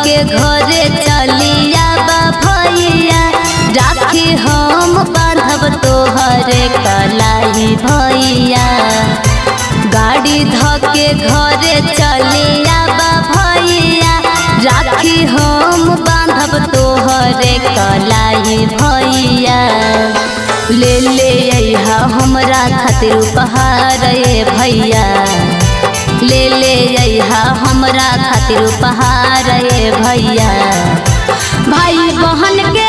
के घरे चलिया बा भैया राखी हम बांधब तोहरे कलाई भैया गाड़ी ध के घरे चलिया बा भैया राखी हम बांधब तोहरे कलाई भैया ले ले अइहा हमरा खातिर उपहार ए भैया ले ले अइहा हमरा खातिर उपहार ए भैया भाई बहन के